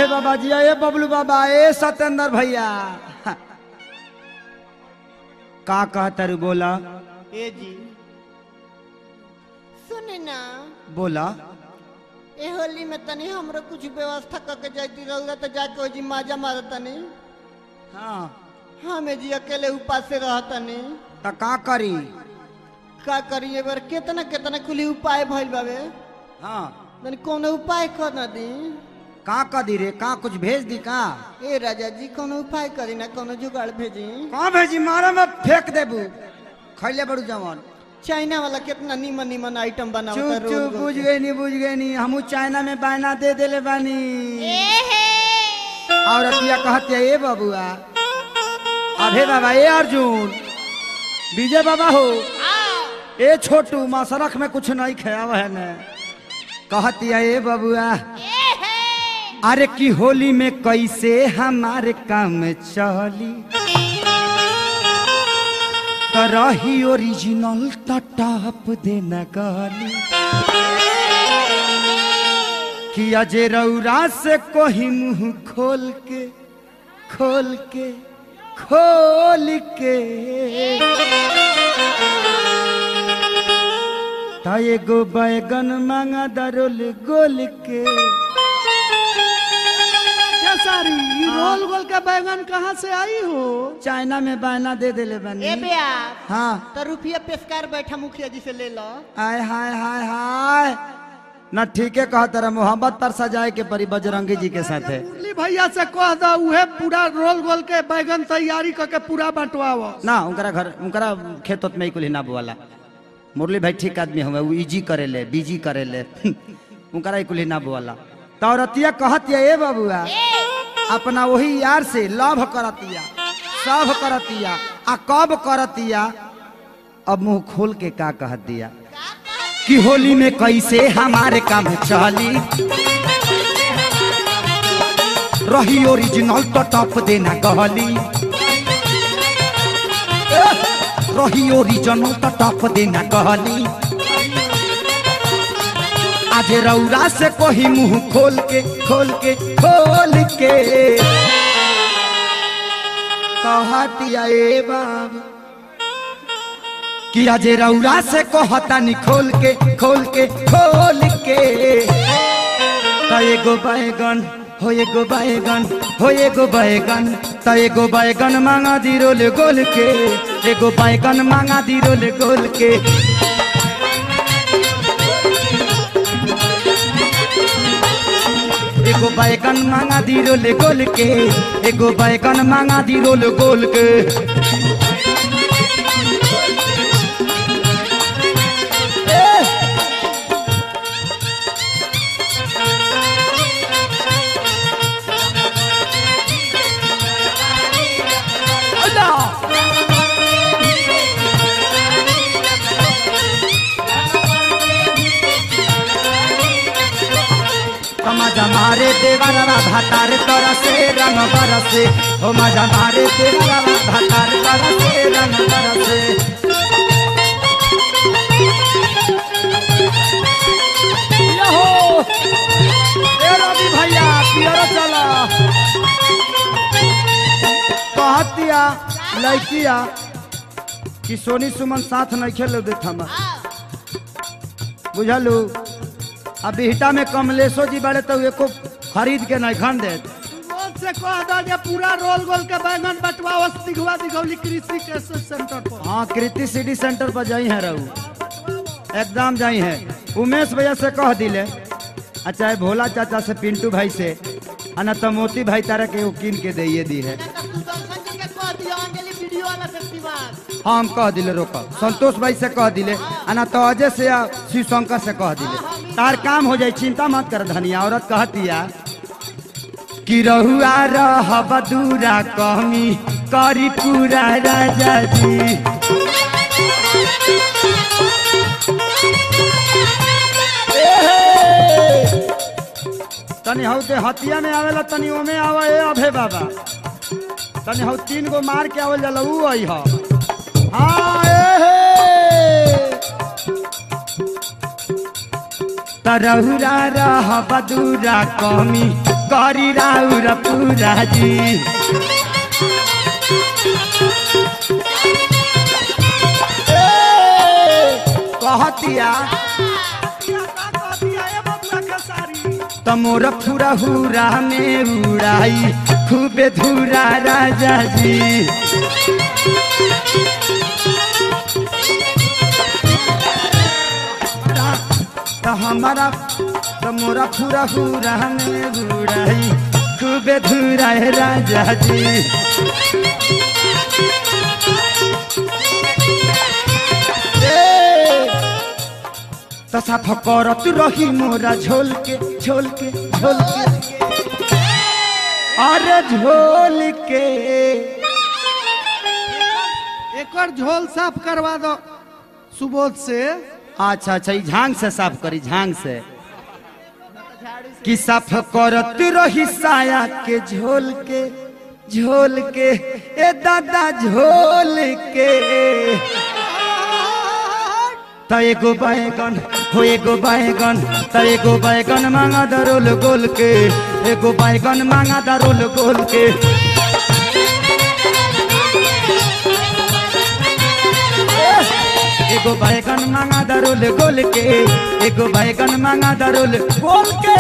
बाबा जी ए बबलू बाबा ए सत्येंद्र भैया का कहता रू बोला ए जी सुने ना बोला ए होली में तनी हमरो कुछ व्यवस्था करके जाती रहुआ तो जाके ओ जी माजा मार तनी हाँ हमें जी अकेले उपास से रह तनी तो का करी का करिए बार कितना कितना खुली उपाय भइल बाबे हाँ तनी कोनो उपाय कर ना दी का कदी रे का कुछ भेज दी का ए राजा जी कोनो उपाय करी ना कोनो जुगाड़ भेजी कहाँ भेजी मारे में फेंक देबू खैले बड़ू जवान चाइना वाला कितना नीमन नीमन आइटम बनावता चुप रोज चुप रोज। बुझ गई नहीं बुझ गई नहीं हमू चाइना में बायना दे देले बानी और अतिया कहती है ए बबुआ अभे बाबा ए अर्जुन विजय बाबा हो ए छोटू मसरख में कुछ नहीं खयाव है ने कहती है ए बबुआ अरे की होली में कैसे हमारे काम चली तो रही ओरिजिनल टटाप देना गाली कि अजय रौरा से कोही मुंह खोल के खोल के खोल के ता एगो बैगन मांगा दरोल गोल के क्या सारी ये रोल गोल का बैगन कहाँ से आई हो चाइना में बायना दे देले बनी ए बेया हाँ तो रुपया पेशकार बैठा मुखिया जी से ले लो आय हाय हाय हाय न ठीके कहा तेरा मोहब्बत पर सजाए के परी बजरंगी जी के साथ है मुरली भैया से कह दो उहे पूरा रोल गोल के बैगन तैयारी करके पूरा बंटवाओ ना उनकरा घर उनकरा खेत उत में ही कुली ना बोला मुरली भाई ठीक आदमी हुए वो इजी करेले बीजी करेले उनकरा ही कुली ना बोला तो औरतिया कहतिया ए बबुआ अपना वही यार से लव करतिया सब करतिया आ कब करतिया अब मुंह खोल के का कह दिया कि होली में कैसे हमारे काम चली रही ओरिजिनल तो टॉप देना कहली रही ओरिजिनल तो टॉप देना कहली आज रौरा से कोही मुंह खोल के खोल के खोल के कहतिया ए बाबा कि आज रौरा से कहता नी खोल के खोल के खोल के त एगो बैगन हो एगो बैगन हो एगो बैगन त एगो बैगन मांगा दी रोल गोल के एगो बैगन मांगा दी रोल गोल के एगो बैगन मांगा दी रोल गोल के एगो बैगन मांगा दी रोल गोल के मजा मारे देवरवा भातार तरसे रंग बरसे हो मजा मारे देवरवा भातार तरसे रंग बरसे यहो! ए रवि भैया पियरो चला कहतिया लड़किया कि सोनी सुमन साथ नहीं खेलो देत हम बुझलू अब बिहटा में कमलेशो जी बड़े तो एको खरीद के नहीं खन दे रोल से कह दो जे पूरा रोल गोल के बैगन बंटवाओ दिखवा दिखौली कृषि के सेंटर पर हाँ कृति सिटी सेंटर पर जाई है रहू एकदम जाई है उमेश भैया से कह दिले अच्छा भोला चाचा से पिंटू भाई से आ न तो मोती भाई तारा के वो कीन के दे दी है हाँ हम कह दिले रोक संतोष भाई से कह दिले आ न तो अजय से या शिव शंकर से कह दिले तार काम हो जाए चिंता मत कर धनिया औरत कहतिया कि रहुआ रह बदूरा कमी करी पूरा राजा जी तनी हौ दे हतिया में आवेला तनी ओमे आवा ए अभे बाबा तनी हौ तीन गो मार के आवल जाला ऊ आई ह हाँ ए हे तरहुरा रह बदूरा कमी करी राउर पूरा जी कहतिया क्या का कह दिया ए बबुआ के सारी तमोर फुरा हुरा में उड़ाई खूबे धूरा राजा जी तो हमारा तमोरा फुरा हुरा में उड़ाई खूबे धूरा है राजा जी तो साफ करत रही मोरा झोल के झोल के झोल के अरे झोल के एकर झोल साफ करवा दो सुबोध से अच्छा अच्छा ई झांग से साफ करी झांग से कि साफ करत रही साया के झोल के झोल के ए दादा झोल के त एगो बैगन हो एगो बैगन त एगो बैगन मांगा दरोल गोल के एगो बैगन मांगा दरोल गोल के एगो बैगन मांगा दरोल गोल के एगो बैगन मांगा दरोल गोल के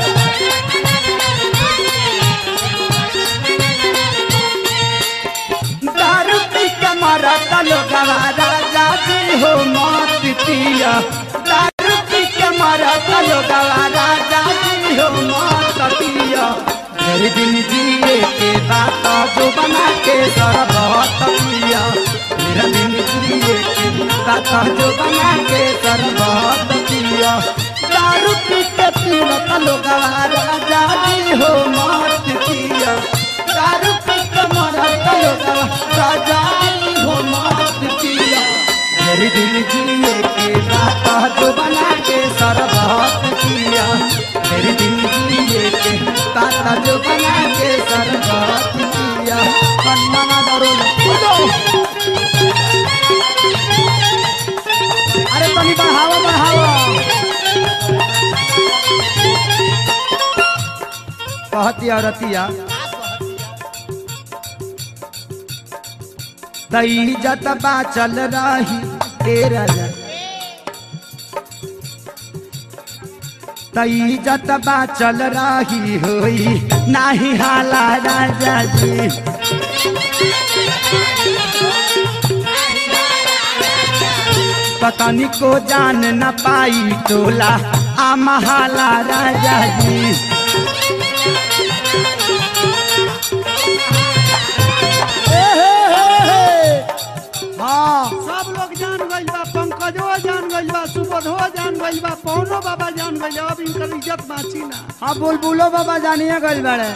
दारू पी के मारा तलो गवा राजा जी हो मत पिया दारू पी के मारा तलो गवा राजा जी हो मत पिया मेरे दिन जिए के बात जो बना के सरबत पिया मेरा दिन जिए के बात जो बना के सरबत पिया दारू पी के पीना तलो गवा राजा जी हो मत पिया दारू पी के मारा तलो गवा राजा जी हो मत पिया मेरे दिल जिए के बात जो बना के सरबत पिया मेरे दिल जिए के बात जो बना के सरबत पिया कन्ना दरो कूदो अरे तनी बढ़ावा बढ़ावा कहती औरतिया दई जत चल रही तेरा तई जत चल रही होई नाही हाला राजा जी पतनी को जान न पाई टोला आ महाला राजा जी ए हे हे हे। हाँ सब लोग जान गइल बा पंकजो जान गइल बा सुबोधो जान गइल बा पवनो बाबा जान गइल अब इनकर इज्जत बाची ना हाँ बुलबुलो बाबा जानिए गल बड़े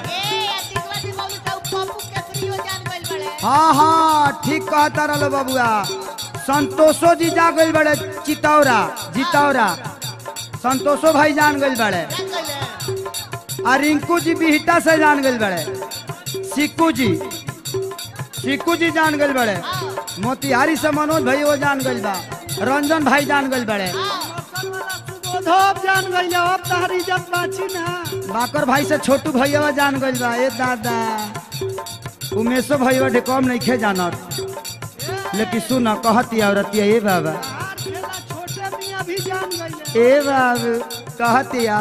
हाँ हाँ ठीक कहता रहो बबुआ संतोषो जी जा गइल बड़े चितौरा जितौरा संतोषो भाई जान गइल बड़े आ रिंकू जी बिहटा से जान गइल बड़े सिक्कू जी सिक्कू जी जान गइल बड़े मोतिहारी से मनोज भाई वो जान गइल बा रंजन भाई जान गइल बड़े सुबोधो अब जान गइल अब तहर इज्जत बाची ना बाकर भाई से छोटू भैया जान गइल बा ए दादा उमेशो भैया ढेकम नहीं खे जानत लेकिन सुन कहती औरतिया ए बाबा यार खेला छोटे मियां भी जान गइल ए बाबू कहतिया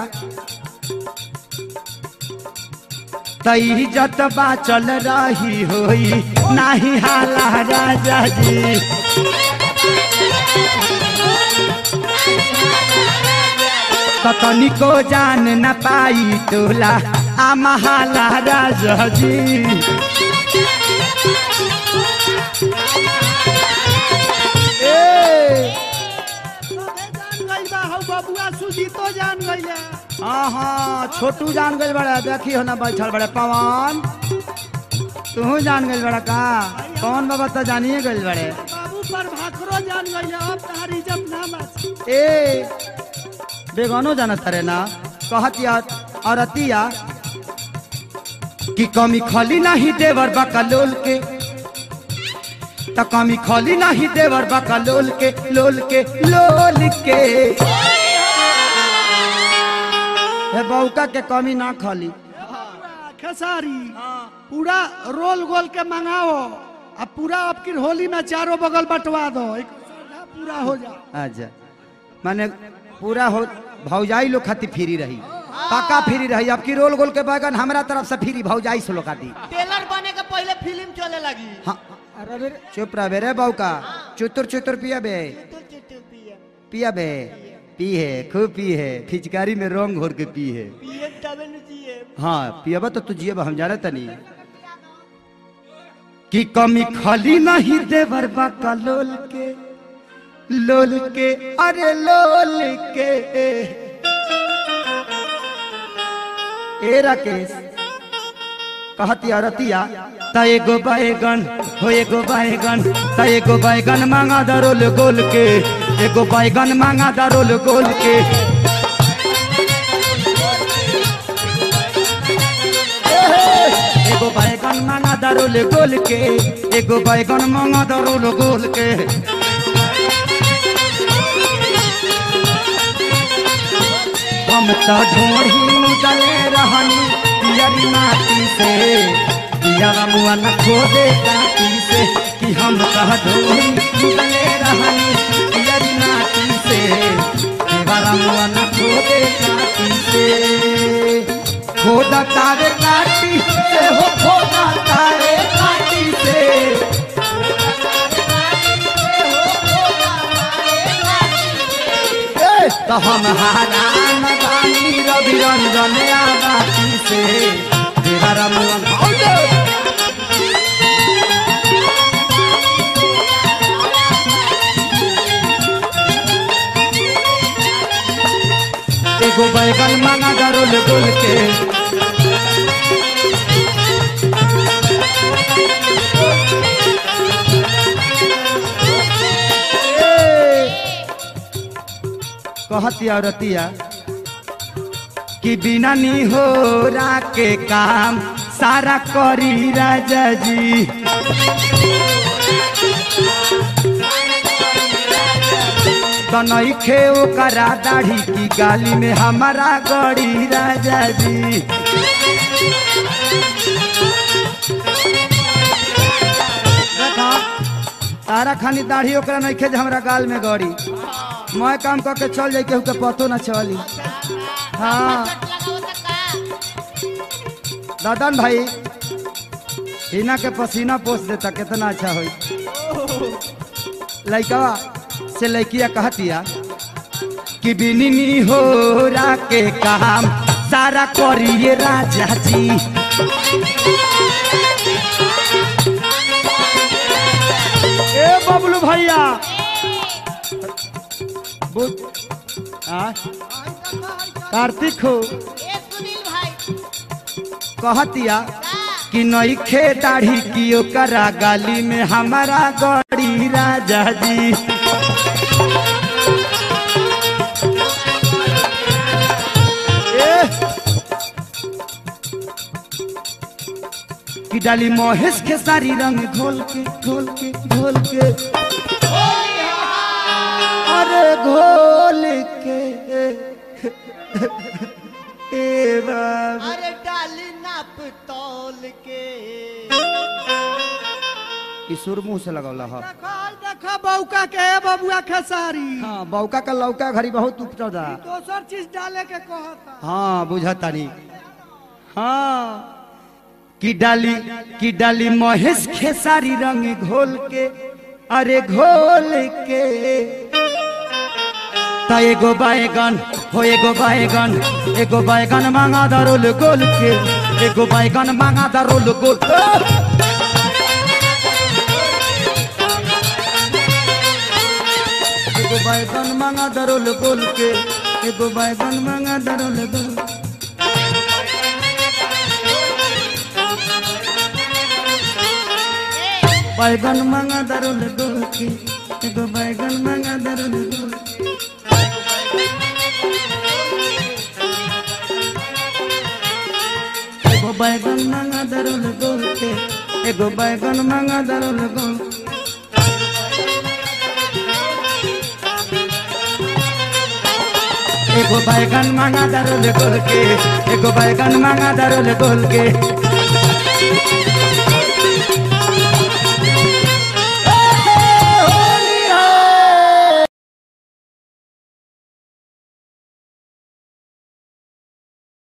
तई जत चल रही होई नाही हाला राजा जी कतनी को जान न पाई टोला आ महाला राजा जी ए सबे जान गइल बा हौ बबुआ सुजीतो जान गइल हाँ हाँ छोटू जान गइल बड़ा देखी हो ना बैठल बड़े पवन तू जान गइल बड़ा का पवन बाबा तो जानिए गइल बड़े बाबू पर भाखरो जान गइल अब तहर इज्जत ना बाची ए बेगानो जानत रे ना कहतिया औरतिया कि कमी खली नहीं देवर बकलोल के त कमी खली नहीं देवर बकलोल के लोल के लोल के हे बौका के कमी ना खली खेसारी पूरा रोल गोल के मंगाओ अब पूरा आपकी होली में चारों बगल बंटवा दो एक साझा पूरा हो जा अच्छा माने पूरा हो भौजाई लोग खातिर फ्री रही पक्का फ्री रही अब की रोल गोल के बैगन हमरा तरफ से फ्री भौजाई से लोग खातिर टेलर बने के पहले फिल्म चले लगी हाँ अरे चुप रह बे रे बहू का चुतुर चुतुर पिया बे चुटुर चुटुर पिए पिया बे पी है खूब पी है फिचकारी में रंग घोर के पी है पिए तबे न जिए हाँ पियबा तो तू जियब हम जाने तनी कि कमी खाली नहीं देवर बाका लोल के लोल के अरे लोल के ए राकेश कहतिया रतिया त एगो बैगन हो एगो बैगन त एगो बैगन मांगा दरोल गोल के एगो बैगन मांगा दरोल गोल के एगो बैगन मांगा दरोल गोल के एगो बैगन मांगा दरोल गोल के हम तो ढोढ़ी उजले रहनी पियरी माटी से पियरा मुआ न खोदे काटी से कि हम तो ढोढ़ी उजले रहनी पियरी माटी से पियरा मुआ न खोदे काटी से खोदा तारे काटी से हो खोदा तारे काटी से ए, तो हम हारान बानी रवि रंजन आबाती से तेरा रमन एगो बैगन मांगा गरोल गोल के कहतिया रतिया कि बिना नी हो के काम सारा करी राजा जी तनई खे ओकरा दाढ़ी की गाली में हमारा गड़ी राजा जी देखा तारा खानी दाढ़ी ओकरा नहीं खे जे हमरा गाल में गड़ी मैं काम करके चल जाई केहू के पतो ना चली हाँ दादन भाई हिना के पसीना पोस देता कितना अच्छा होई लइकवा से लइकिया कहतिया कि बिनिनी हो रा के काम सारा करिए राजा जी ए बबलू भैया बुझ आ कार्तिक हो ए सुनील भाई कहतिया कि नई खे दाढ़ी की ओकरा गाली में हमारा गड़ी राजा जी ए! कि डाली महेश के सारी रंग घोल के घोल के घोल के अरे घोल के ए बाबा अरे डाली नाप तौल के ई सुर मुंह से लगौला ह देखो देखो बौका के है बबुआ खेसारी हाँ बौका का लौका घड़ी बहुत उपजदा दोसर चीज डाले के कहता हाँ बुझतानी हाँ कि डाली कि डाली महेश खेसारी रंग घोल के अरे घोल के त एगो बैगन हो एगो बैगन एगो बैगन मांगा दरोल गोल के एगो बैगन मांगा दरोल गोल एगो बैगन मांगा दरोल गोल के एगो बैगन मांगा दरोल गोल बैगन मांगा दरोल गोल के एगो बैगन मांगा दरोल गोल एगो बैगन मांगा दरोल गोल के एगो बैगन मांगा दरोल गोल एगो बैगन मांगा दरोल गोल के एगो बैगन मांगा दरोल गोल के